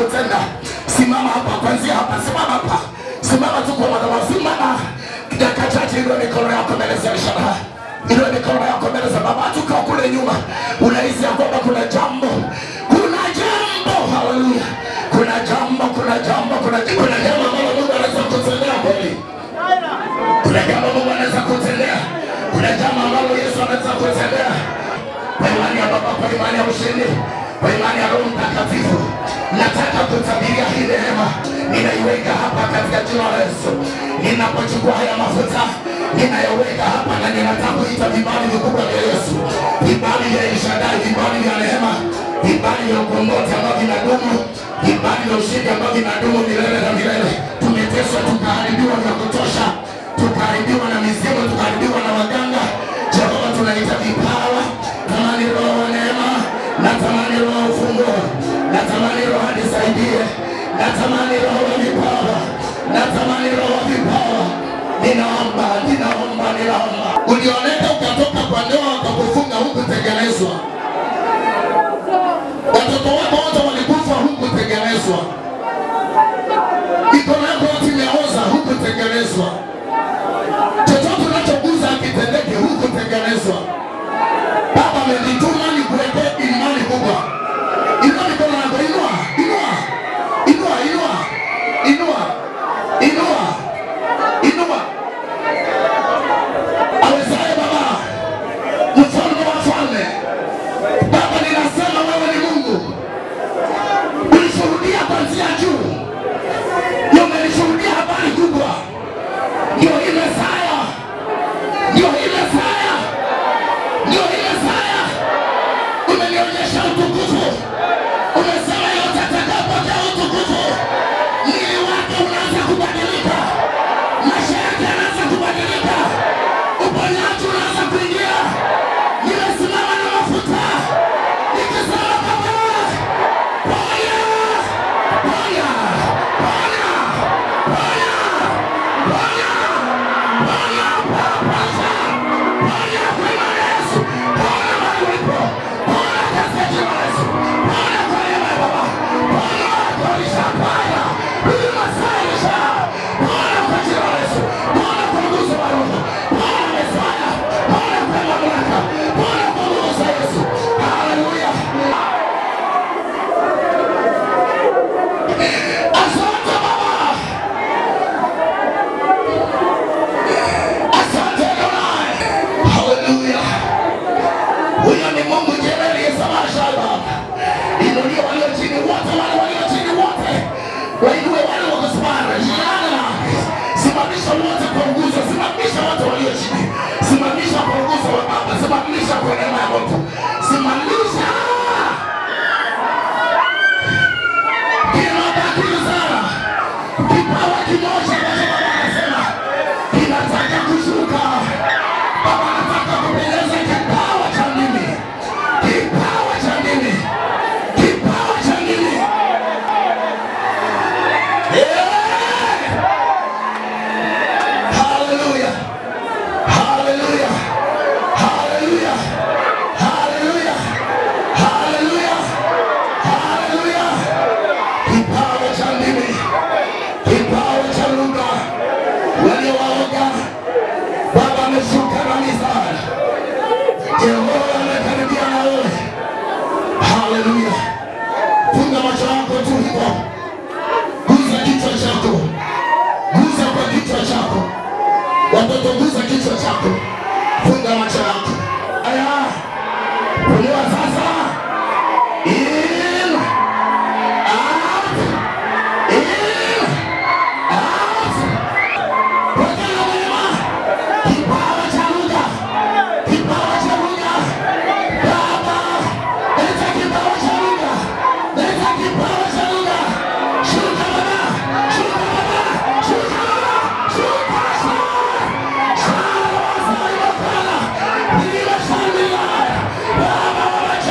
kutenda. Simama hapa, kwanzia hapa, simama hapa, simama tu kwa madhabahu, simama dakika chache, inua mikono yako mbele za ishara, inua mikono yako mbele za Baba. Tuka kule nyuma, unahisi ya kwamba kuna jambo, kuna jambo, haleluya, kuna jambo, kuna jambo, kuna kuna jambo ambalo Mungu anaweza kutendea kweli kuna jambo Mungu anaweza kutendea, kuna jambo ambalo Yesu anaweza kutendea kwa imani ya Baba, kwa imani ya ushindi, kwa imani ya Roho Mtakatifu. Nataka kutabiria hii neema, ninaiweka hapa katika jina la Yesu. Ninapochukua haya mafuta ninayoweka hapa, na ninataka kuita vibali vikubwa vya Yesu, vibali vya Elshadai, vibali vya neema, vibali vya ukombozi ambavyo vinadumu, vibali vya ushindi ambavyo vinadumu milele na milele. Tumeteswa tukaharibiwa vya kutosha, tukaharibiwa na mizimu, tukaharibiwa na waganga. Jehova, tunaita vipawa, tamani roho wa neema, natamani roho wa ufunguo, natamani roho anisaidie, natamani roho wa vipawa, natamani roho wa vipawa. Ninaomba, ninaomba, ninaomba. Ulioneka ukatoka kwa ndoa wakakufunga hukutengenezwa, watoto wako wote walikufa hukutengenezwa, mikono yako yote imeoza hukutengenezwa chochote unachoguza akitendeke huku tengenezwa. Baba amenituma nikuweke imani kubwa. Inua mikono yako, inua, inua, inua, inua, inua, inua, inua. Awezaye Baba, mfalme wa falme, Baba ninasema wewe ni Mungu, ulishuhudia kuanzia juu, ndio umenishuhudia habari kubwa ndio ile saya, ndio ile saya, ndio ile saya. Umenionyesha utukufu, umesema yote atakapokea utukufu, mwili wake unaanza kubadilika, maisha yake yanaanza kubadilika, uponyaji unaanza kuingia. Nimesimama na mafuta nikisema Baba, ponya, ponya, ponya, ponya, ponya. Asante Baba. Asante Adonai. Haleluya. Huyo ni Mungu jenerali Yesamasha Baba. Inulie walio chini wote, wale walio chini wote. Wainue wale wako simama. Jirani. Simamisha wote kwa nguzo, simamisha wote walio chini. Simamisha kwa nguzo wa Baba, simamisha kwa neema ya Mungu. Simamisha. Kinabaki sana. Kipawa kimoja ambacho Baba anasema kinataka kushuka. Baba anataka kupeleza kipawa cha mimi, kipawa cha mimi, kipawa cha mimi. Yeah! Hallelujah! Hallelujah! Hallelujah! Hallelujah! Hallelujah! Hallelujah! Kipawa cha mimi, kipawa cha lugha waliowaoga Baba ameshuka na misaada. Yehova amekaribia na wewe. Haleluya. Funga macho yako tu hivyo. Guza kichwa chako. Guza kwa kichwa chako. Watoto guza kichwa chako. Funga macho yako. Aya. Pumua sasa. In. Out. In. Out. Pokea neema. Kipawa cha lugha. Kipawa cha lugha. Baba, leta kipawa cha lugha. Leta kipawa cha lugha. Shuka baba. Shuka baba. Shuka baba. Shuka shuka. Shuka baba. Shuka baba.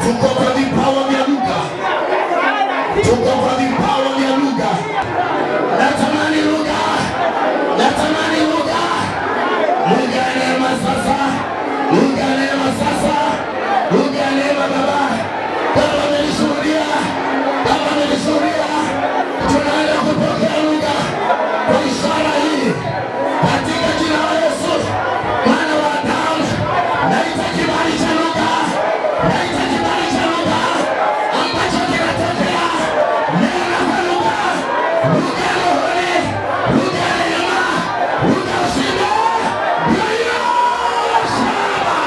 tuko kwa vipawa vya lugha, tuko kwa vipawa vya lugha. Natamani lugha, natamani lugha, lugha ya neema sasa, lugha ya neema sasa, lugha ya neema Baba. Baba amenishuhudia, Baba amenishuhudia, tunaenda kupokea lugha kwa ishara hii katika jina la Yesu mwana wa Adamu. Naita kibali cha lugha, naita kibali cha lugha ambacho kinatokea nena kwa lugha, lugha ya rohoni, lugha ya neema, lugha ya ushindi. Ndio shamba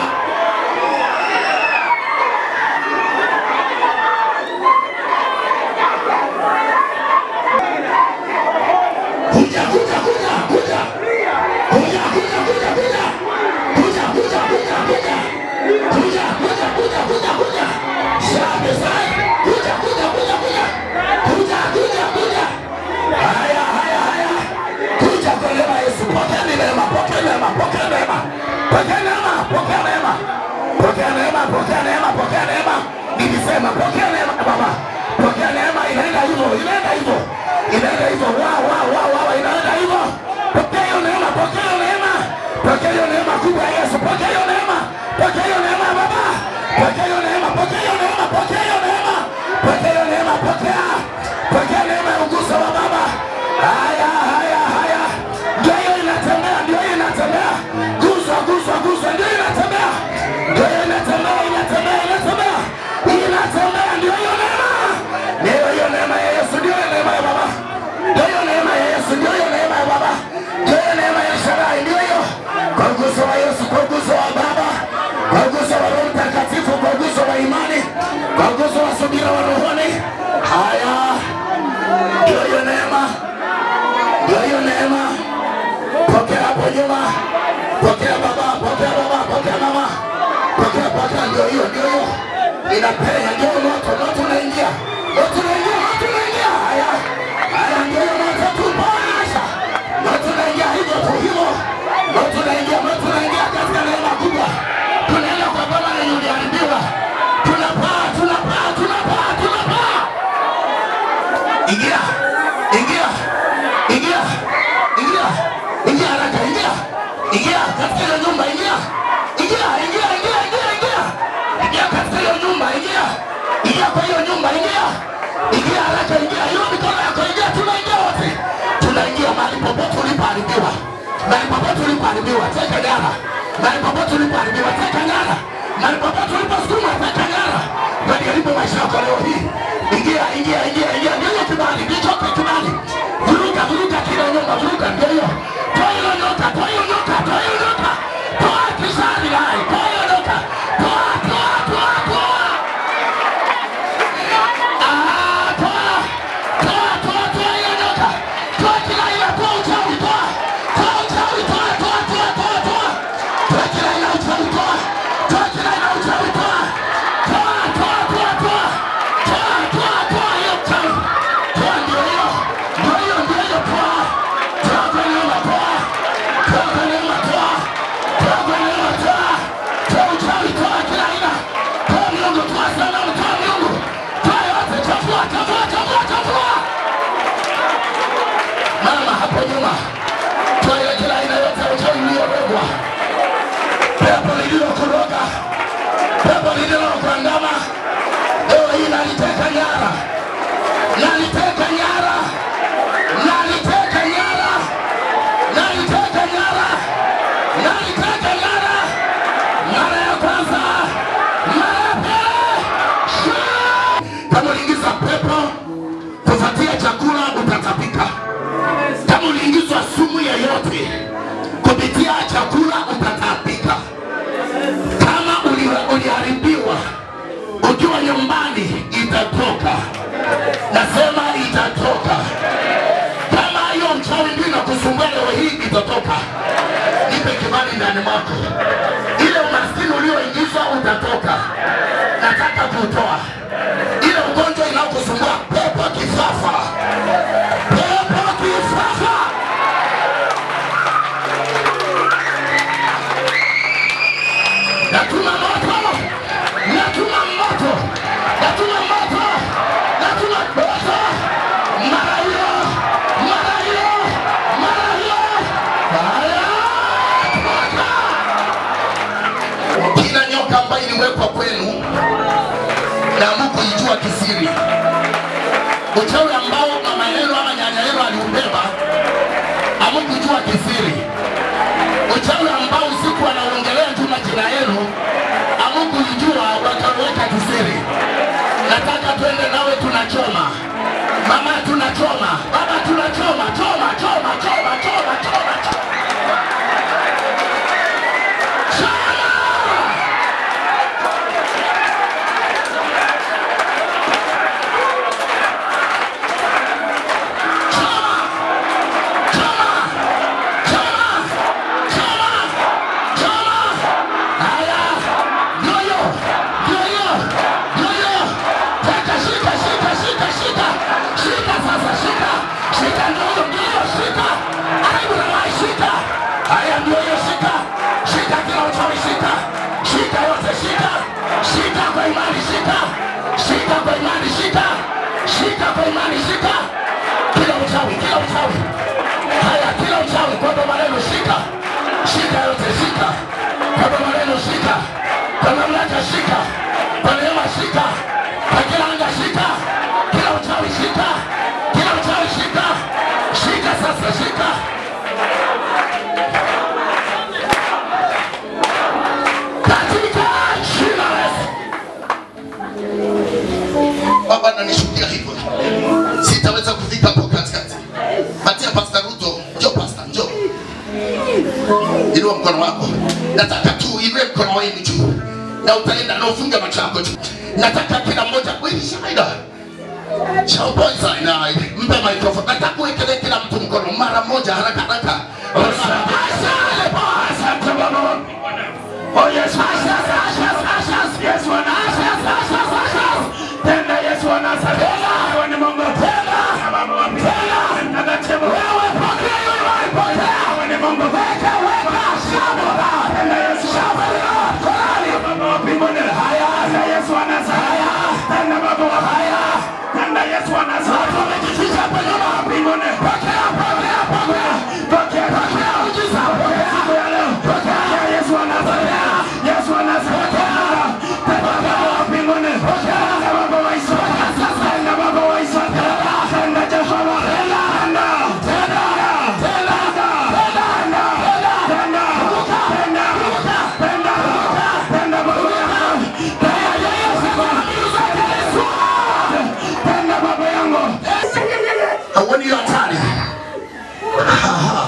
kuja kuja kuja kuja kuja kuja kuja kuja kuja kuja kuja kuja kuja kuja kuja kuja kuja shabe sana kuja kuja kuja kuja kuja kuja kuja haya haya haya kuja kwa neema ya Yesu pokea neema pokea neema pokea neema pokea neema pokea neema pokea neema pokea neema pokea neema nilisema pokea neema baba pokea neema inaenda hivyo inaenda hivyo inaenda hivyo wa wa wa wa wa inaenda hivyo pokea hiyo neema pokea hiyo neema pokea hiyo neema kubwa ya Yesu pokea hiyo neema pokea hiyo neema baba pokea hiyo neema pokea hiyo neema pokea hiyo neema pokea hiyo neema pokea pokea neema ya uguso wa baba haya haya haya ndio hiyo inatembea ndio hiyo inatembea guswa guswa guswa ndio inatembea ndio hiyo inatembea inatembea inatembea inatembea ndio hiyo neema ndio hiyo neema ya Yesu ndio hiyo neema ya baba ndio hiyo neema ya Yesu ndio hiyo neema ya baba ndio hiyo neema ya Shaddai ndio hiyo kwa uguso wa Yesu kwa uguso wa baba kwa uguso wa Roho Mtakatifu kwa uguso wa imani kwa uguso wa subira wa rohoni haya ndio hiyo neema ndio hiyo neema pokea hapo nyuma pokea baba pokea baba pokea mama pokea pokea ndio hiyo ndio hiyo inapenya ndio moto moto unaingia moto unaingia moto unaingia haya haya ndio hiyo moto tupasha moto unaingia hivyo tu hivyo moto unaingia moto unaingia katika neema kubwa tunaenda kwa baba lenye uliharibiwa tunapaa tunapaa tunapaa tunapaa ingia ingia ingia ingia ingia haraka ingia ingia katika hiyo nyumba ingia ingia ingia ingia ingia ingia ingia katika hiyo nyumba ingia ingia kwa hiyo nyumba ingia ingia haraka ingia hiyo mikono yako ingia tunaingia wote tunaingia mahali popote ulipoharibiwa mahali popote ulipoharibiwa teka nyara mahali popote ulipoharibiwa teka nyara mahali popote uliposukuma teka nyara waliharibu maisha yako leo hii ingia ingia ingia ingia ndio hiyo kibali ndicho kibali vuruga vuruga kila nyumba vuruga ndio hiyo toa hiyo nyoka toa hiyo nyoka toa hiyo nyoka toa kisani lai toa hiyo nyoka toa toa toa toa Ah, toa toa toa toa hiyo nyoka toa kila aina toa uchawi toa toa uchawi toa toa toa toa toa toa kila aina uchawi toa toa kila aina uchawi toa toa toa toa toa toa toa toa hiyo uchawi toa ndio hiyo ndio hiyo ndio hiyo toa toa kwa neema toa toa kwa neema toa toa kwa neema toa toa uchawi toa kila aina toa miungu toa sanamu toa miungu toa yote chafua chafua chafua chafua mama hapo nyuma toa ile kila aina yote ya uchawi iliyobebwa pepo lililokuroga pepo lililokuandama leo hii naliteka nyara naliteka nyara naliteka nyara naliteka nyara naliteka nyara mara ya kwanza mara ya pili shoo! kama uliingiza pepo kufuatia chakula utatapika kama uliingizwa sumu yoyote kupitia chakula utatapika kama uli- uliharibiwa ukiwa nyumbani itatoka nasema itatoka kama hiyo mchawi ndio inakusumbua leo hii itatoka nipe kibali ndani mwako ile umaskini ulioingizwa utatoka nataka kutoa ile ugonjwa inayokusumbua pepo kifafa pepo kifafa natuma moto natuma moto kisiri uchawi ambao mama yenu ama nyanya yenu aliubeba hamkujua kisiri uchawi ambao usiku wanaongelea tu majina yenu hamkujua wakaweka kisiri nataka twende nawe tunachoma mama tunachoma baba tunachoma choma choma choma choma choma choma Shika kwa imani, shika kila uchawi, kila uchawi. Haya, kila uchawi kwa baba lenu shika, shika yote, shika kwa baba lenu, shika kwa mamlaka, shika kwa neema, shika kwa kila anga, shika kila uchawi, shika kila uchawi, shika shika sasa, shika katika jina la Yesu. Baba, nanishuhudia hivyo, sitaweza kufika hapo katikati. Patia Pastor Ruto, njoo Pastor, njoo. Inua mkono wako, nataka tu inue mkono wenu juu, na utaenda na ufunge macho yako juu. Nataka kila mmoja kweli shaida Champoza na mpe microphone. Nataka uwekelee kila mtu mkono mara moja haraka haraka. Asante Bwana, asante Baba. Oh yes, ashes, ashes, ashes. Yes, Bwana, ashes, ashes, ashes. Tena Yesu anasabela. Wewe ni Mungu tena. Sababu wa tena. Nakatibu wewe pokea hiyo imani pokea. Wewe ni Mungu weka weka shamba. Tena Yesu shamba. Korali baba wa mbinguni. Haya, tena Yesu anasaya. Tena baba wa haya. Tena Yesu anasaya. Watu wamejificha hapa nyuma wa mbinguni. Pokea, pokea, pokea. Pokea, pokea. Ujiza, pokea. Siku ya leo. Pokea. Yesu anasaya. Yesu anasaya. Tena baba wa mbinguni. Pokea. Tena baba wa Israeli. Tena baba wa Israeli. Tena Jehova. Tena. Tena. Tena. Tena. Tena. Tena. Tena. Tena. Tena. Tena baba yangu. Tena Yesu. Tena baba yangu. Hauoni hiyo hatari? Aha.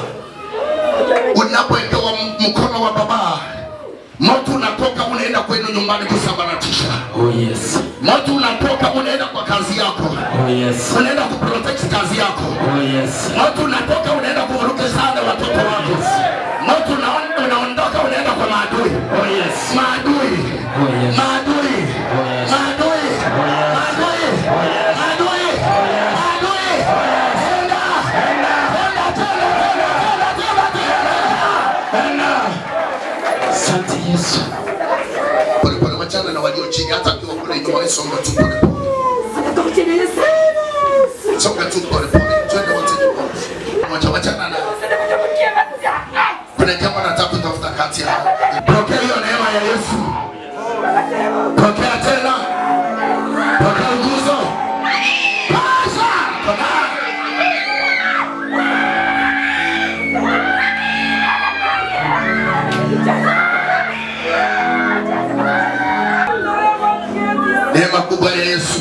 Unapowekewa m- mkono wa baba, moto unatoka unaenda kwenu nyumbani kusambaratisha. Oh yes. Moto unatoka unaenda kwa kazi yako, Oh yes. unaenda kuprotect kazi yako. Oh yes. Moto unatoka unaenda kuvuruga sana watoto wako. Moto una- unaondoka unaenda kwa maadui. Oh yes. Maadui. Oh yes. Maadui. Oh yes. Maadui. yes. Maadui. Oh yes. Maadui. Maadui. Tenda. Tenda, tenda, tenda, tenda, tenda, tenda. Tenda. Asante Yesu. Pole pole, wachana na walio chini, hata akiwa kule nyuma, wewe songa tu pole pole. Songa tu pole pole. Twende wote nyuma. Wacha wachana na kuna jambo nataka kutafuta kati ya pokea hiyo neema ya Yesu. Pokea tena. Pokea nguzo. Pasha. Pokea. Neema kubwa ya Yesu.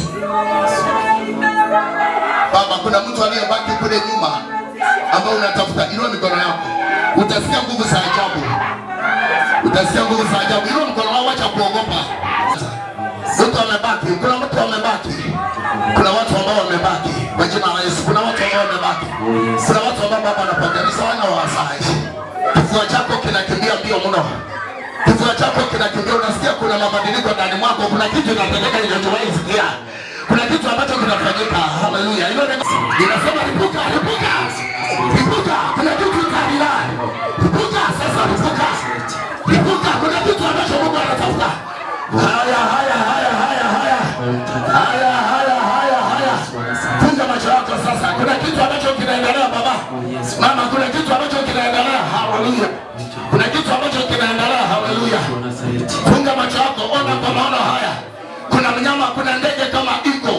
Baba, kuna mtu aliyebaki kule nyuma ambao unatafuta. Inua mikono yako, utasikia nguvu za ajabu, utasikia nguvu za ajabu. Inua mkono wako, acha kuogopa. Mtu amebaki, kuna mtu amebaki, kuna watu ambao wamebaki kwa jina la Yesu. Kuna watu ambao wamebaki, kuna watu ambao Baba anapokanisa wana wasai, kifua chako kinakimbia mbio mno kifua chako kinakimbia, unasikia kuna mabadiliko ndani mwako, kuna kitu inatendeka inachowahi sikia, kuna kitu ambacho kinafanyika. Haleluya! Hilo neno linasema lipuka, lipuka, lipuka, kuna kitu kabila, lipuka sasa, lipuka, lipuka, kuna kitu ambacho Mungu anatafuta. Haya, haya, haya, haya, haya, haya, haya, haya, haya, funga macho yako sasa. Kuna kitu ambacho kinaendelea baba, mama, kuna kitu ambacho kinaendelea. Haleluya, kuna kitu ambacho kinaendelea. Haleluya. Nazareti. Funga macho yako, ona kwa maono haya. Kuna mnyama, kuna ndege kama iko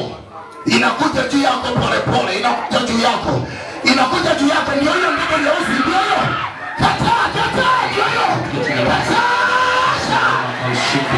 inakuja juu yako polepole, inakuja juu yako, inakuja juu yako. Ndio hiyo ndege nyeusi, ndio hiyo. Kataa, kataa, ndio hiyo. Kataa. ushindi.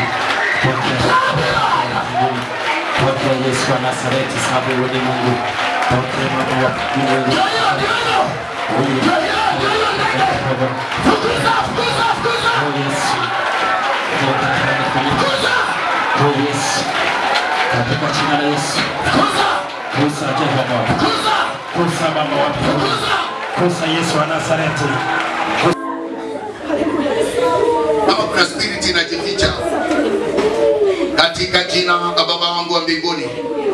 Pokea Yesu wa Nazareti, sababu wewe ni Mungu. Pokea Baba wa Ndio mbinguni. hiyo, ndio hiyo. Ndio hiyo, ndio hiyo ndege. Fukuza, fukuza, fukuza. Oh Yesu. Toka ndani kwenye Fukuza, Oh Yesu. Katika jina la Yesu. fukuza, Kusa Jehova. fukuza, Kusa Baba wa mbinguni. fukuza. Kusa Yesu wa Nazareti. kama kuna spirit inajificha katika jina la baba wangu wa mbinguni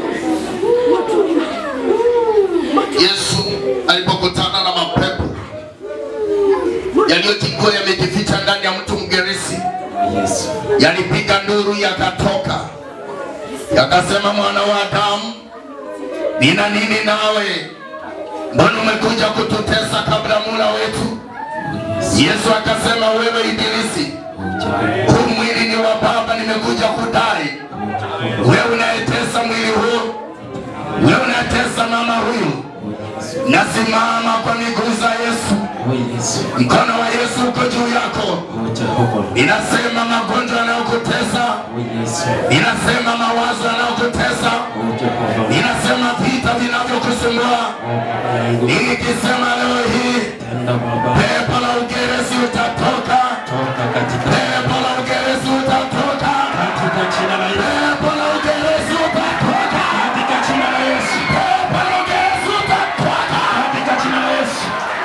yesu alipokutana na mapepo yaliyokuwa yamejificha ndani ya mtu mgerisi Yesu. yalipiga nduru yakatoka yakasema mwana wa adamu nina nini nawe mbona umekuja kututesa kabla mula wetu yesu akasema wewe ibilisi huu mwili ni wa baba nimekuja kudai wewe unayetesa mwili huu wewe unayetesa mama huyu nasimama kwa miguu za yesu Oh Yesu. mkono wa yesu uko juu yako Oh Jehova. inasema magonjwa yanayokutesa Oh Yesu. inasema mawazo yanayokutesa Oh Jehova. inasema vita vinavyokusumbua Oh Baba yangu. nikisema leo hii Tenda Baba. pepo la ugeresi utatoka Toka katika pepo la ugeresi utatoka katika jina la Yesu. pepo la ugeresi utatoka Katika jina la Yesu. pepo la ugeresi utatoka Katika jina la Yesu.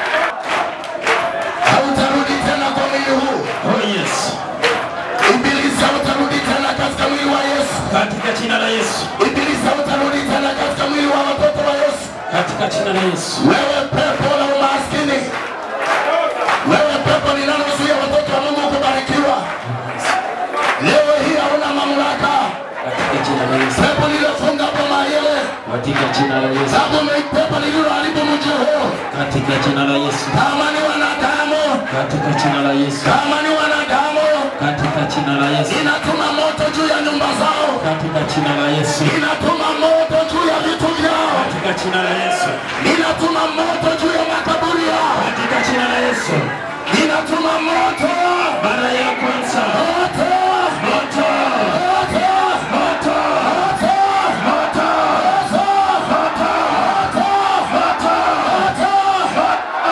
hautarudi tena kwa mwili huu Oh Yesu. ibilisi hautarudi tena katika mwili wa yesu Katika jina la Yesu. ibilisi hautarudi tena katika mwili wa watoto wa yesu Katika jina la Yesu. wewe pepo la umaskini wewe pepo linalozuia watoto wa mungu kubarikiwa leo hii hauna mamlaka Katika jina la Yesu. pepo lililofunga boma ile Katika jina la Yesu. sababu ni pepo lililoharibu mji huu Katika jina la Yesu. kama ni wanadamu Katika jina la Yesu. kama ni wanadamu Katika jina la Yesu. inatuma moto juu ya nyumba zao Katika jina la Yesu. inatuma moto juu ya vitu vyao Katika jina la Yesu. inatuma moto juu ya makaburi yao Katika jina la Yesu. inatuma moto Mara ya kwanza. moto Moto. moto Moto. moto Moto. moto moto moto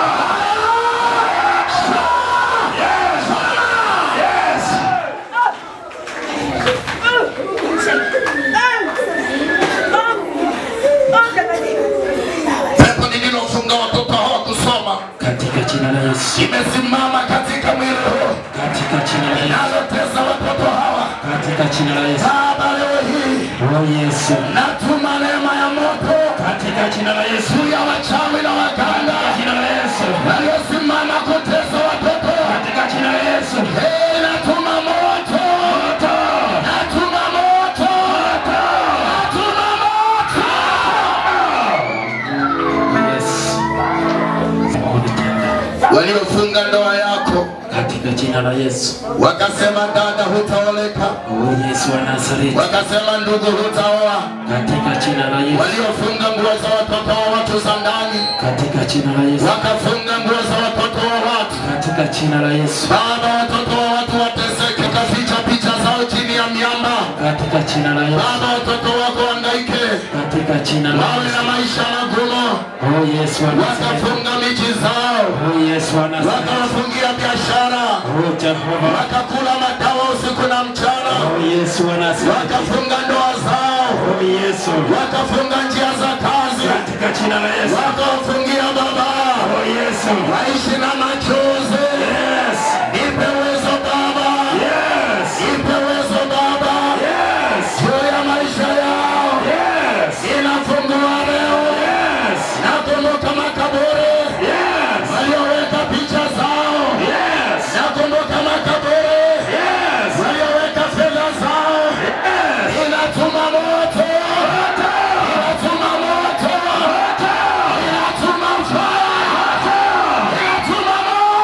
Yes. pepo lililofunga watoto hawa kusoma Katika jina la Yesu. imesimama katika mwili huu Katika jina la Yesu. inalotesa watoto hawa Katika jina la Yesu. baba leo hii Oh Yesu. natuma neema ya moto Katika jina la Yesu. juu ya wachawi na waganga Jina la Yesu. waliosimama kutesa watoto Katika jina la Yesu. Hey, natuma moto Moto. natuma moto natuma moto Yes. Unitenda. waliofunga ndoa yako Katika jina la Yesu. wakasema dada hutaoleka Oh Yesu wa Nazareti. wakasema ndugu hutaoa Katika jina la Yesu. waliofunga nguo za watoto wa watu za ndani Katika jina la Yesu. wakafunga nguo za watoto wa watu Katika jina la Yesu. baba watoto wa watu wateseke kaficha picha zao chini ya miamba Katika jina la Yesu. baba watoto wako wangaike Katika jina la wawe Yesu. na maisha magumu Oh Yesu wa Nazareti. wakafunga miji zao Oh Yesu wa Nazareti. wakawafungia biashara Oh Jehova. wakakula madawa usiku na mchana Oh Yesu wa Nazareti. wakafunga ndoa zao Oh Yesu. wakafunga njia za kazi Katika jina la Yesu. wakawafungia baba Oh Yesu. waishi na machozi Yes. nipe uwezo baba Yes. nipe uwezo baba Yes. juu ya maisha yao Yes. inafungua leo Yes. nakumbuka makaburi Yes. walioweka picha zao Yes. nakumbuka makaburi Yes. walioweka fedha zao Yes. inatuma moto inatuma moto inatuma fire inatuma moto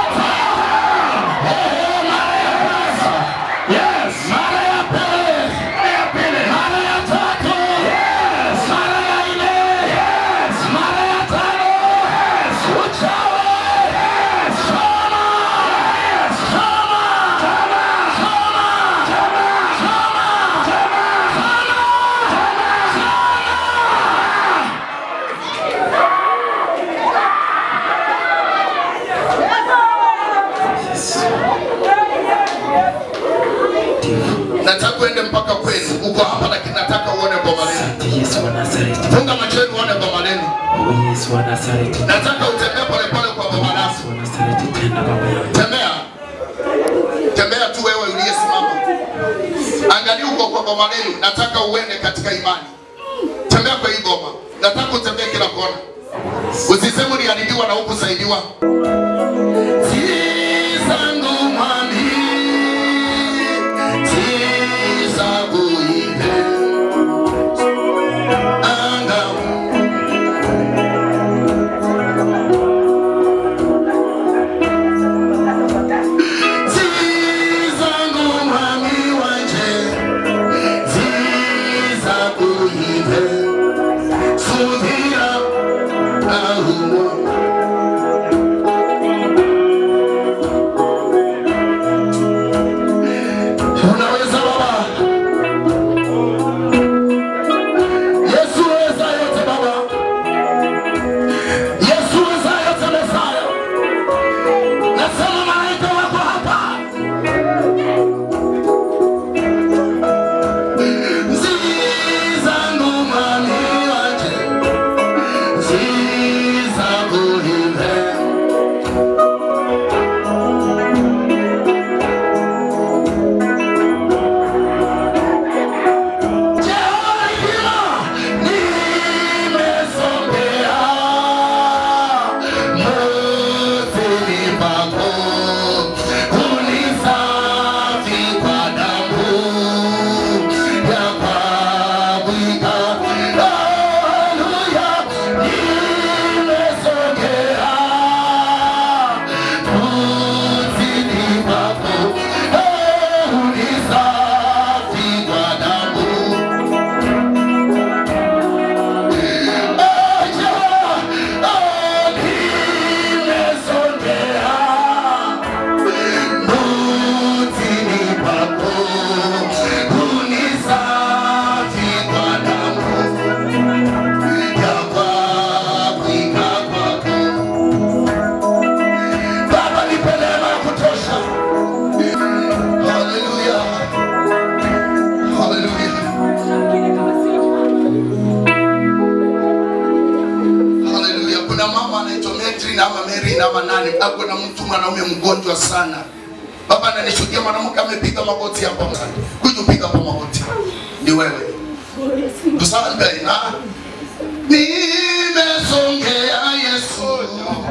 nataka uone boma lenu. Asante Yesu wa Nazareti. Funga macho yenu uone boma lenu. Oh Yesu wa Nazareti. Nataka utembee polepole kwa boma lako. Yesu wa Nazareti tena baba yangu. Tembea, tembea tu wewe uliyesimama, angalia uko kwa boma lenu. Nataka uende katika imani, tembea kwa hii boma. Nataka utembee kila kona, usiseme uliharibiwa na hukusaidiwa. Zangu mwami, sizabuile angamu zizangu mwami wanje zizakuyive subira ahuwa unaweza baba yesu weza yote baba yesu weza yote mesaya nasema malaika wako hapa zizangu mwami wanje zizakuhive Jehova nimesongea motoni pako unisafi kwa damu ya pabwika. Haleluya, nimesongea motoni pako unisafi kwa damu Hallelujah. Hallelujah. Haleluya. Kuna mama anaitwa Metri ama Mary ama nani, ako na mtu mwanaume mgonjwa sana. Baba ananishuhudia mwanamke amepiga magoti hapo. Kuja piga hapo magoti. Ni wewe. Tusambe na nimesongea Yesu.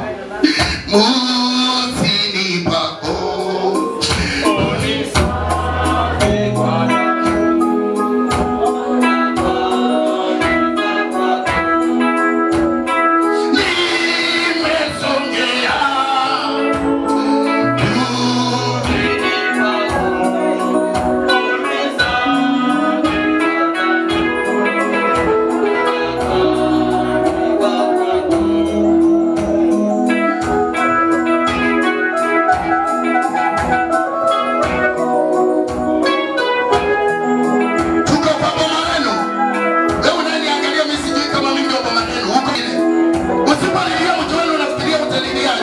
Mutini pako. Nimesongea. Tuko kwa boma lenu. Wewe unaniangalia mimi sijui kama mimi ndio boma lenu. Huko ile. Usipalilia mtu wenu unafikiria utaliliaje?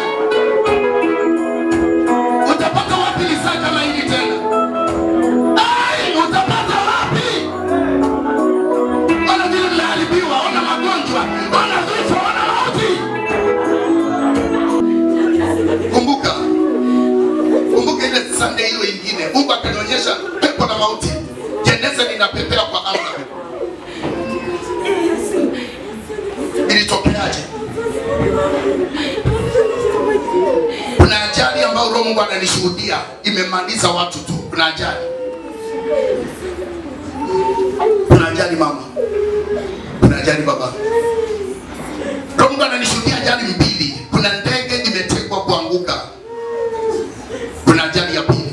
Utapata wapi lisaa kama hili tena? Ai, utapata wapi? Ona vile mnaharibiwa, ona magonjwa, ona vifo, ona mauti. Kumbuka. Kumbuka ile Sunday hiyo ingine. Mungu akanionyesha pepo na mauti. Jeneza linapepea kwa anga. Ilitokeaje? Kuna ajali ambayo Roho Mungu ananishuhudia imemaliza watu tu. Kuna ajali. Kuna ajali mama. Kuna ajali baba. Roho Mungu ananishuhudia ajali mbili. Kuna ndege imetegwa kuanguka. Kuna ajali ya pili.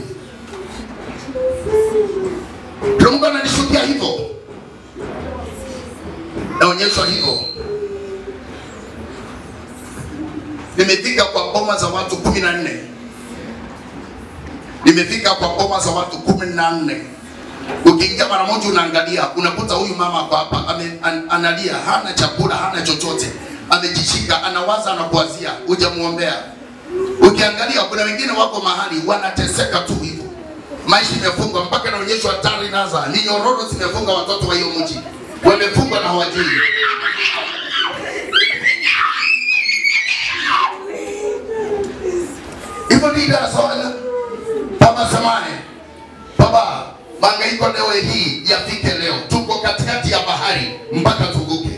Roho Mungu ananishuhudia hivyo. Naonyeshwa hivyo. Nimefika kwa boma za watu kumi na nne. Nimefika kwa boma za watu kumi na nne. Ukiingia mara moja unaangalia, unakuta huyu mama hapa hapa ame, an, analia, hana chakula, hana chochote, amejishika, anawaza, anakuwazia, hujamuombea. Ukiangalia kuna wengine wako mahali wanateseka tu hivyo, maisha imefungwa mpaka naonyeshwa hatari naza ni nyororo zimefunga watoto wa hiyo mji wamefungwa na hawajui hivyo ndivyo sawana baba samani baba mangaiko leo hii yafike leo tuko katikati ya bahari mpaka tuvuke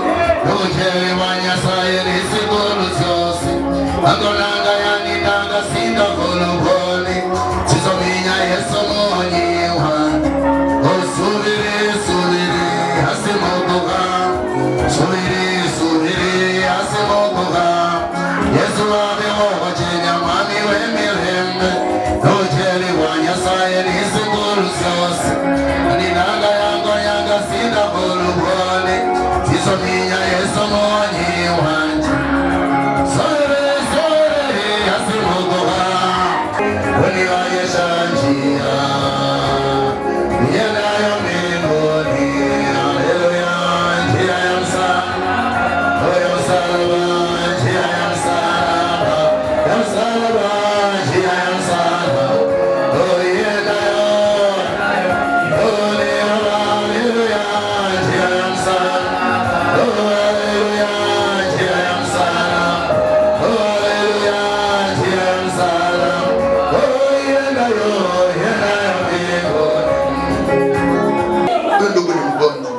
Angolanga yanindanga sinda volobole Sizominya yeso monyiwa Osubiri subiri hasimogoga Subiri subiri hasimogoga Yesu wabe wachenya mwami wemirembe Nojeli wanyasaye nisiguru zose Ninanga yango yanga sinda volobole Sizominya yeso monyiwa Sore, sore, asimogoha. Unionyesha njia. Niendayo mbinguni. Haleluya, njia ya msalaba. Oh, ya msalaba, njia ya msalaba. Ya msalaba, njia ya msalaba. Oh, iendayo. Oh, ni- haleluya, njia ya msalaba. Oh, haleluya, njia ya msalaba. Oh, haleluya, njia ya msalaba. Oh, iendayo, iendayo mbinguni. huyu ndugu ni mgonjwa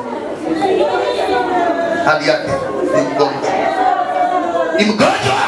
hali yake ni mgonjwa ni mgonjwa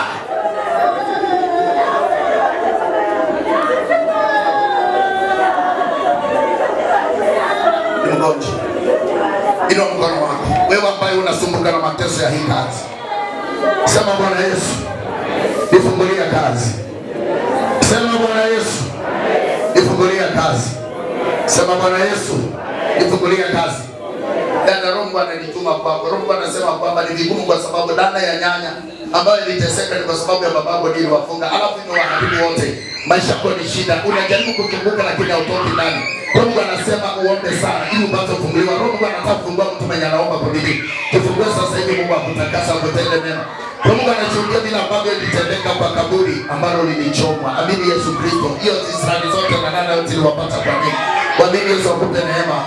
ni mgonjwa ino mkono wako wewe ambaye unasumbuka na mateso ya hii kazi sema bwana yesu nifungulia kazi sema bwana yesu nifungulia kazi sema bwana yesu nifungulia kazi dada Rombo ananituma kwako. Rombo anasema kwamba ni vigumu kwa sababu dada ya nyanya ambayo iliteseka ni kwa sababu ya babako ndiye wafunga, alafu imewaharibu wote. Maisha yako ni shida, unajaribu kuzunguka lakini hautoki ndani. Rombo anasema uombe sana ili upate kufunguliwa. Rombo anataka kufungua mtu mwenye anaomba kwa bidii. Tufungue sasa hivi, Mungu akutakasa, akutende mema. Mungu anashuhudia vile ambavyo ilitendeka kwa kaburi ambalo lilichomwa. Amini Yesu Kristo, hiyo Israeli zote na nane yote iliwapata kwa nini? Kwa nini Yesu akupe neema?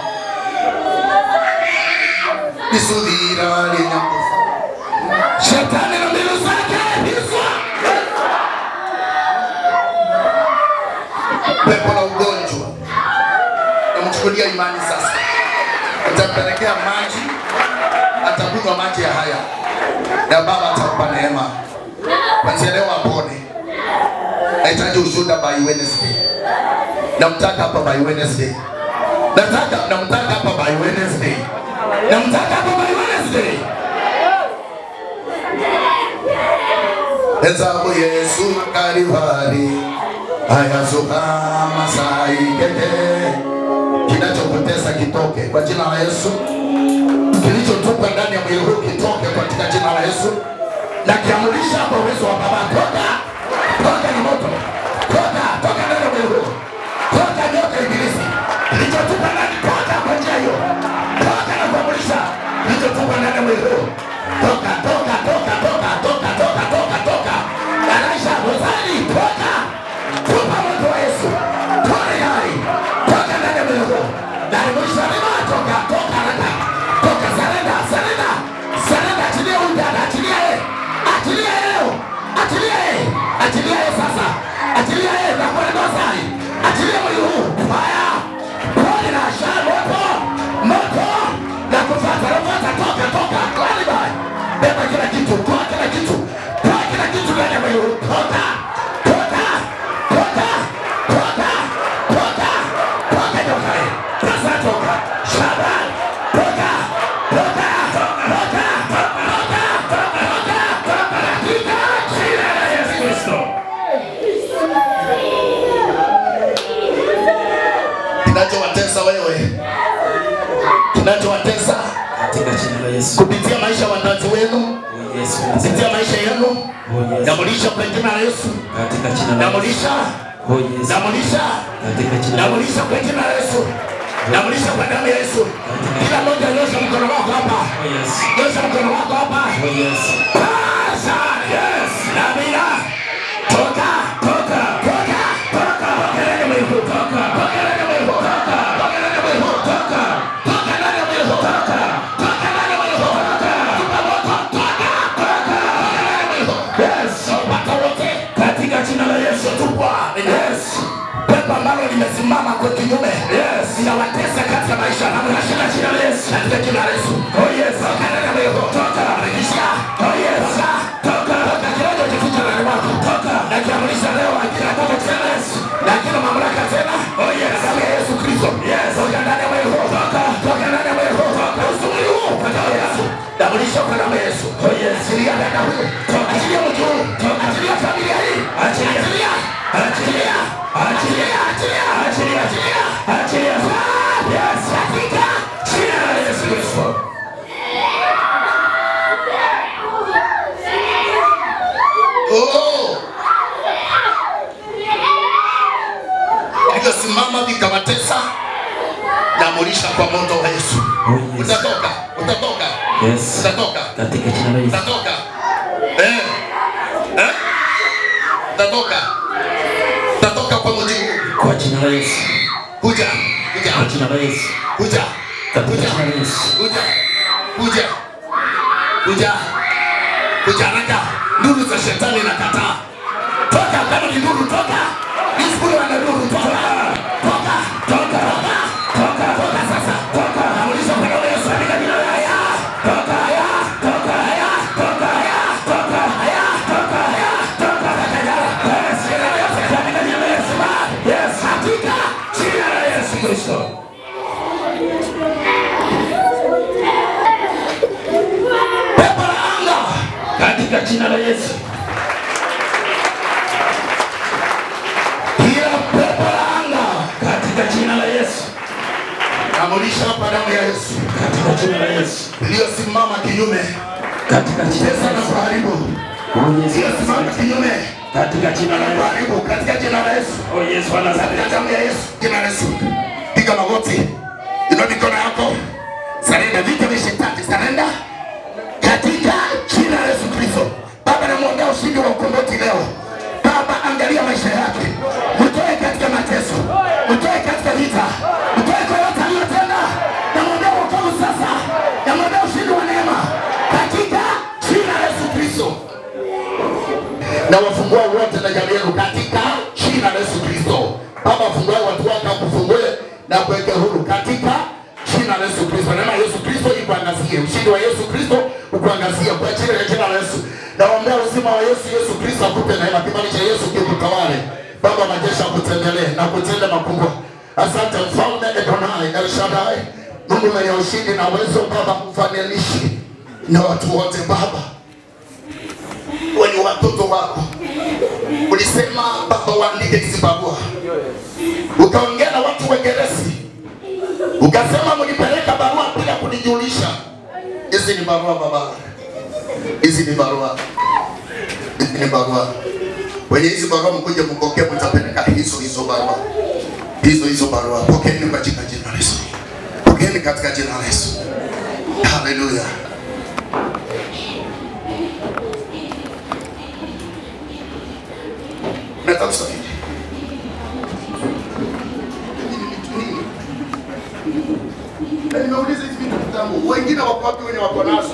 nisudhira linyakufa shetani na mbinu zake hiswa pepo la ugonjwa namchukulia imani sasa utampelekea maji atakunywa maji ya haya na baba atampa neema kwanzia leo apone nahitaji ushuhuda by Wednesday namtaka hapa by Wednesday nataka namtaka hapa by Wednesday namtaka hapa by Wednesday Ezabu Yesu Kalivari ayazuka Masai keke kinachokutesa kitoke kwa jina la Yesu kilichotupwa ndani ya mwili huu kitoke katika jina la Yesu na kiamurisha kwa uwezo wa Baba toka toka ni moto toka toka ndani ya mwili huu toka nyoka ibilisi kilichotupwa ndani toka kwa njia hiyo toka na kuamurisha kilichotupwa ndani ya mwili huu toka toka toka toka toka toka toka toka darasha rozari toka tupa moto wa Yesu toka hai toka ndani ya mwili huu ndani mwisho lima toka toka haraka toka sarenda sarenda sarenda achilia huyu dada achilia yeye achilia yeye leo achilia yeye achilia yeye sasa achilia yeye na kwa rozari achilia mwili huu fire pole na shara moto moto na kufuata rohota toka toka kwani beba kila kitu toa kila kitu toa kila kitu ndani ya mwili huu toka toka toka toka toka toka nyoka hii sasa toka shaba toka toka toka toka toka toka katika jina la Yesu Kristo kinachowatesa wewe kinachowatesa katika jina la Yesu. kupitia maisha ya wazazi wenu Oh Yesu, kupitia maisha yenu oh Yesu, namulisha kwa jina la Yesu katika jina la Yesu. namulisha Oh Yesu, namulisha katika jina la Yesu. namulisha kwa jina la Yesu namulisha kwa damu ya Yesu kila mmoja nyosha mkono wako hapa Oh Yesu, nyosha mkono wako hapa oh Yesu, Sasa, yes Namina toka toka toka toka toka ndani ya mwili huu. toka toka toka toka ndani ya mwili huu toka toka ndani ya mwili huu toka tupa moto toka toka toka ndani ya mwili huu yes watu wote katika jina la Yesu tupwa yes pepo ambalo limesimama kwa kinyume yes linawatesa katika maisha na mnashika jina la Yesu katika jina la Yesu oh yes toka ndani ya mwili huu toka rekisha oh yes toka toka toka kirojo kificha ndani mwako toka na kiamrisha leo akina toka tena Yesu na kila mamlaka tena oh yes damu ya Yesu Kristo yes toka ndani ya mwili huu toka toka ndani ya mwili huu toka usumuli huu kwa damu ya Yesu damulisha kwa damu ya Yesu oh yes achilia dada huyu toka achilia mtu huyu toka achilia familia hii achilia achilia achilia achilia achilia achilia achilia achilia yes katika jina la Yesu Kristo Oh! Vilivyosimama vikawatesa, namulisha kwa moto wa Yesu. Oh, yes. Utatoka, utatoka, Yes. utatoka, Katika jina la Yesu. utatoka. Eh? Eh? Utatoka. Utatoka kwa mji huu. Kwa jina la Yesu. Kuja, Kwa kuja, jina la Yesu. kuja, Katika kuja, jina la Yesu. kuja, kuja, kuja, kuja haraka. Nduru za shetani nakataa. toka kama ni nuru toka nisikule wana nuru toka toka toka toka toka sasa toka namulisha kwa damu ya Yesu katika jina la haya toka haya toka haya toka haya toka haya toka haya toka haya yes jina la Yesu katika jina la Yesu yes katika jina la Yesu Kristo pepo la anga katika jina la Yesu kila pepo la anga katika jina la Yesu, Namulisha kwa damu ya Yesu. Katika jina la Yesu. Iliyosimama kinyume, Katika jina pesa la na Yesu. kuharibu. Oh Yesu. Iliyosimama kinyume, Katika jina la Yesu. kuharibu katika jina la Yesu. Oh Yesu wa Nazareti. Katika damu ya Yesu, jina la Yesu. Piga magoti. Inua mikono yako. Sarenda vita vya shetani, sarenda katika jina la Yesu Kristo. Baba, namwombea ushindi wa ukombozi leo. Baba, angalia maisha yake, mtoe katika mateso, mtoe katika vita, mtoe kwa yote aliyotenda. Namwombea wokovu sasa, namwombea ushindi wa neema katika jina la Yesu Kristo. na wafungua wote na jamii yenu katika jina la Yesu Kristo. Baba, fungue watu wako, akufungue na kuweke huru katika jina la Yesu Kristo. Neema ya Yesu Kristo ikuangazie, ushindi wa Yesu Kristo ukuangazie kwa jina la jina la Yesu. Naombea uzima wa Yesu, Yesu Kristo akupe neema, kibali cha Yesu kikutawale. Baba, majeshi akutembelee na kutenda makubwa. Asante mfalme Adonai El Shaddai, Mungu mwenye ushindi na uwezo, Baba, mfananishi na watu wote Baba wenye watoto wako. Ulisema Baba, waandike hizi barua, ukaongea na watu Wageresi, ukasema mlipeleka barua bila kunijulisha. Hizi ni barua Baba, hizi ni barua, hizi ni barua. Kwenye hizi barua mkuje mpokee, mtapeleka hizo hizo barua, hizo hizo barua. Pokeeni katika jina la Yesu, pokeeni katika jina la Yesu. Haleluya. Nataka kusafiri. Na nimeuliza hizi vitu kitambo, wengine wako wapi wenye wako nazo?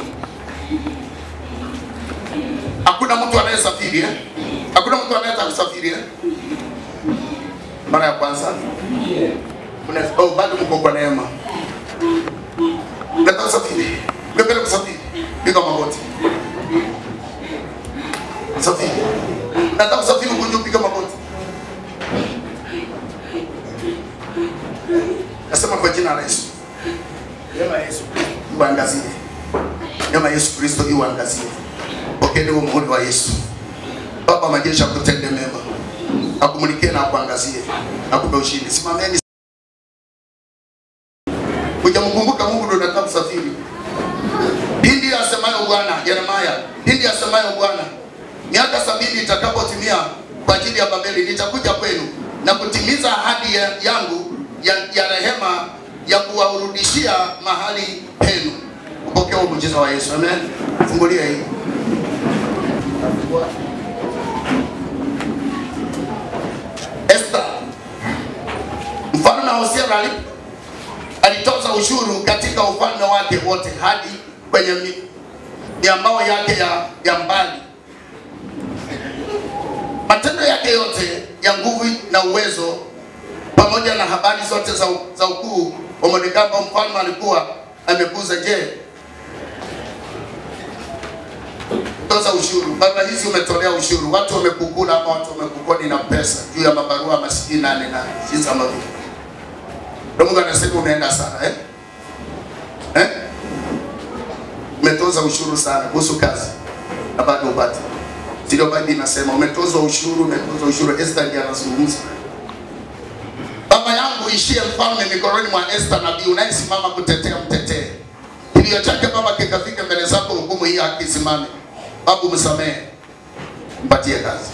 Hakuna mtu anayesafiri eh? Hakuna mtu anayetaka kusafiri eh? Mara ya kwanza Mna- oh, bado mko kwa neema. Nataka kusafiri. Ungependa kusafiri? Piga magoti. Safiri. Nataka kusafiri ukuje upige magoti. Nasema kwa jina la Yesu. Neema ya Yesu iwaangazie. Neema ya Yesu Kristo iwaangazie. Pokeeni huo muhuri wa Yesu. Baba majeshi akutende mema. Akumulikie na akuangazie. Akupe ushindi. Simameni. Hujamkumbuka Mungu ndio unataka kusafiri. Pindi asemayo Bwana, Yeremia, pindi asemayo Bwana, miaka sabini itakapotimia kwa ajili ya Babeli, nitakuja kwenu na kutimiza ahadi ya, yangu ya, ya rehema ya kuwarudishia mahali penu. Upokea huo muujiza wa Yesu. Amen. Fungulia hii. Esther, mfalme Hosea ali- alitoka ushuru katika ufalme wake wote hadi kwenye mi- miambao yake ya, ya mbali. Matendo yake yote ya nguvu na uwezo pamoja na habari zote za, za ukuu wa Mordekai ambao mfalme alikuwa amekuza. Je, toza ushuru, barua hizi umetolea ushuru, watu wamekukula ama watu wamekukodi na pesa juu ya mabarua masikini nane na jinsi ambavyo ndio Mungu anasema unaenda sana eh? Eh? Umetoza ushuru sana kuhusu kazi na bado upate. Sio Biblia inasema umetozwa ushuru, umetozwa ushuru. Esther ndiye anazungumza. Baba yangu ishie mfalme mikononi mwa Esther nabii unayesimama kutetea mtetee. Kilio chake Baba kikafika mbele zako, hukumu hii akisimame. Babu msamehe, mpatie kazi.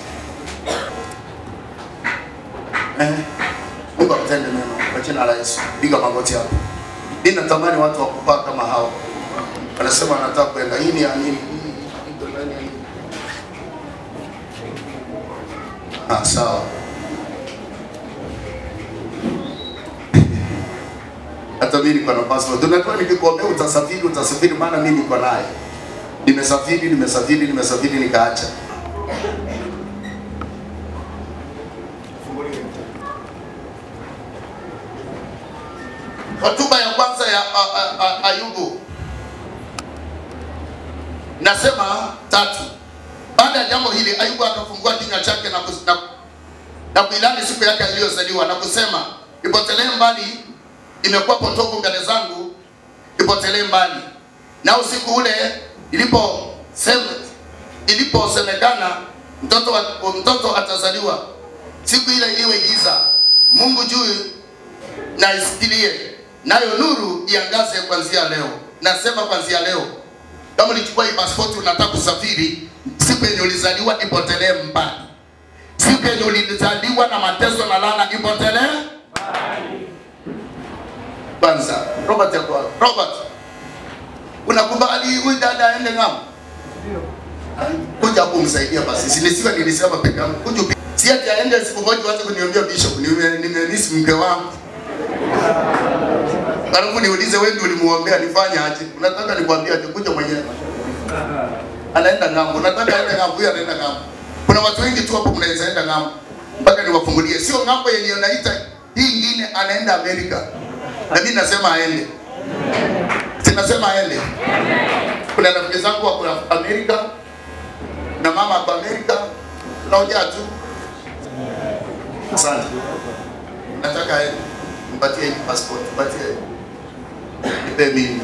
Eh? Mungu akutende mema kwa jina la Yesu. Piga magoti hapo. Mimi natamani watu wakupaa kama hao. Wanasema wanataka kwenda. Hii ni ya nini? Hii iko ndani ya nini? Ah, sawa. Hata mimi niko na passport. Unajua nikikuambia utasafiri, utasafiri maana mimi niko naye. Nimesafiri, nimesafiri, nimesafiri nikaacha. Hotuba ya kwanza ya a, a, a, Ayubu nasema tatu. Baada ya jambo hili, Ayubu akafungua kinywa chake na, kus, na, na kuilani siku yake aliyozaliwa na kusema, ipotelee mbali, imekuwa potofu mbele zangu, ipotelee mbali. Na usiku ule ilipo sem, iliposemekana mtoto, wa- mtoto atazaliwa, siku ile iwe giza, Mungu juu na isikilie, nayo nuru iangaze kuanzia leo. Nasema kuanzia leo, kama ulichukua hii pasipoti unataka kusafiri, siku yenye ulizaliwa ipotelee mbali. Siku yenye ulizaliwa na mateso na laana ipotelee kwanza. Robert yako Robert, unakubali huyu dada aende ng'ambo? Kuja hapo umsaidia basi, sinisiwe nilisema peke yangu. Kuja upi- si ati aende siku moja waanze kuniambia bishop, nime- nimemisi mke wangu Alafu niulize wewe ndio ulimuombea nifanye aje? Unataka nikwambie aje? Kuja mwenyewe. Anaenda ng'ambo. Unataka aende ng'ambo, huyu anaenda ng'ambo. Kuna watu wengi tu hapo mnaweza enda ng'ambo. Mpaka niwafungulie. Sio ng'ambo yenye unaita hii ingine anaenda Amerika. Na mimi nasema aende. Sinasema aende. Kuna rafiki zangu wako Amerika. Na mama kwa Amerika. Tunaongea tu. Asante. Nataka aende. Mpatie hii passport, mpatie. Nipe mimi.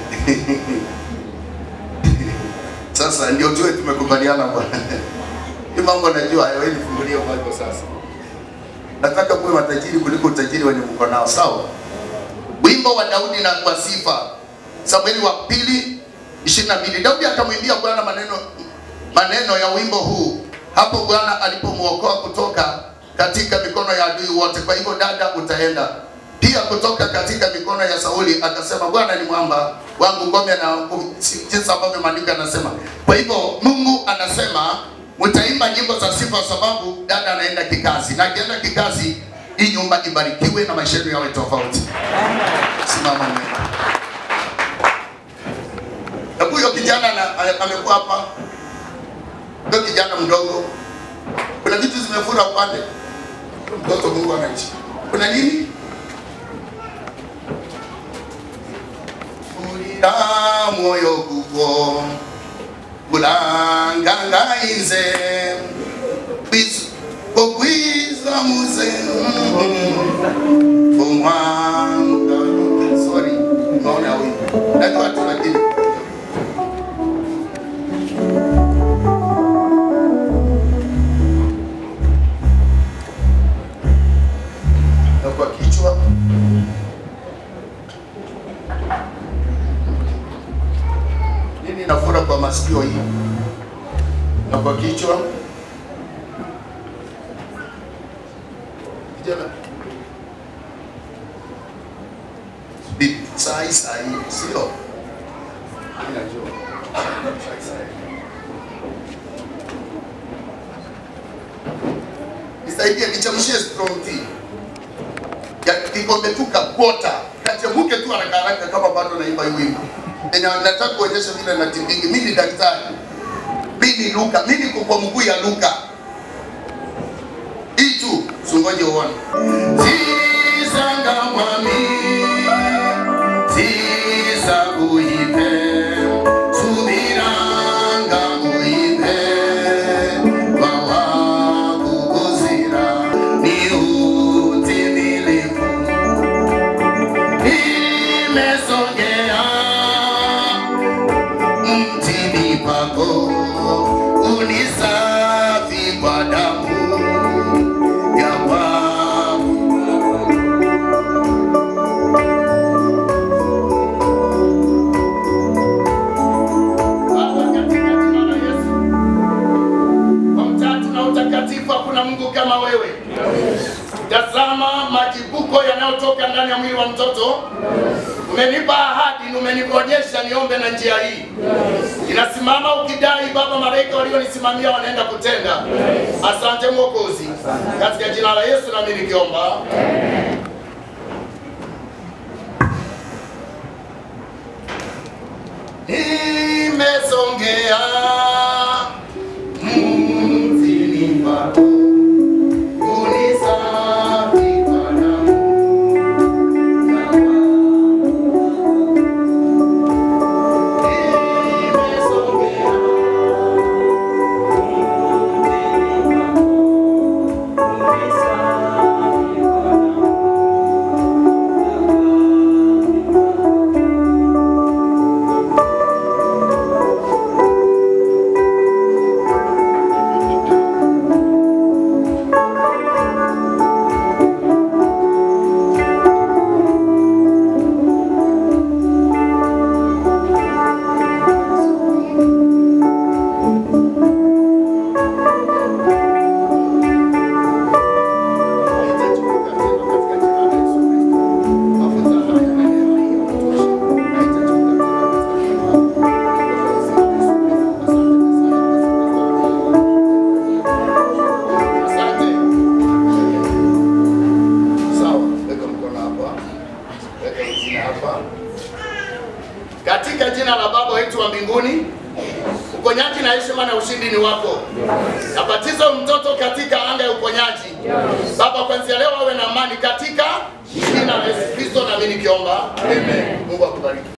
Sasa ndio tuwe tumekubaliana bwana. Hii mambo najua hayo, wewe nifungulie mambo sasa. Nataka kuwe matajiri kuliko utajiri wenye mko nao, sawa? Wimbo wa Daudi na kwa sifa. Samueli wa pili 22. Daudi akamwimbia Bwana maneno maneno ya wimbo huu hapo Bwana alipomwokoa kutoka katika mikono ya adui wote. Kwa hivyo dada, utaenda pia kutoka katika mikono ya Sauli. Akasema Bwana ni mwamba wangu, ngome na nguvu." Si- jinsi ambavyo maandiko yanasema. Kwa hivyo Mungu anasema mtaimba nyimbo za sifa, sababu dada anaenda kikazi, na akienda kikazi, hii nyumba ibarikiwe na maisha yenu yawe tofauti. Simama neno. Na huyo kijana ana- ame- amekuwa hapa, ndio kijana mdogo, kuna vitu zimefura upande, mtoto Mungu anaishi. Kuna nini? Ulira moyo gugo bulangangainze Kwiz- kokwiza muze omwanga sorry naona huyu najua tu lakini na kwa kichwa nini inafura kwa masikio hii na kwa kichwa kijana Bi- sahi sahi sio Mimi najua. Sahi, sahi. nisaidie nichamshie strong tea ya kikombe tu kapota kachemuke tu haraka haraka kama watu naimba hii wimbo. Yenye nataka kuonyesha vile natimbingi. Mimi ni daktari. Mimi ni Luka. Mimi niko kwa mguu ya Luka. Hii tu, sungoje uone. Sisanga mwami. Sisa uipe. Subiranga uipe. Wawa kukuzira. Ni utimilifu nimesogea mtini pako unisafi kwa damu ya Bwana. Baba, katika jina la Yesu, kwa utatu na utakatifu hakuna Mungu kama wewe. Tazama majibuko yanayotoka ndani ya mwili wa mtoto. Umenipa ahadi na umenionyesha niombe na njia hii. Inasimama ukidai Baba, malaika walionisimamia wanaenda kutenda. Asante Mwokozi, katika jina la Yesu nami nikiomba. Nimesongea mtini pako unisafi kwa damu ya Asante. Sawa, weka mkono hapa. Weka jina hapa. Katika jina la Baba wetu wa mbinguni, uponyaji na heshima na ushindi ni wako. Nabatiza mtoto katika anga ya uponyaji. Baba, kuanzia leo awe na amani katika jina la Yesu Kristo, na mimi nikiomba. Amen. Mungu akubariki.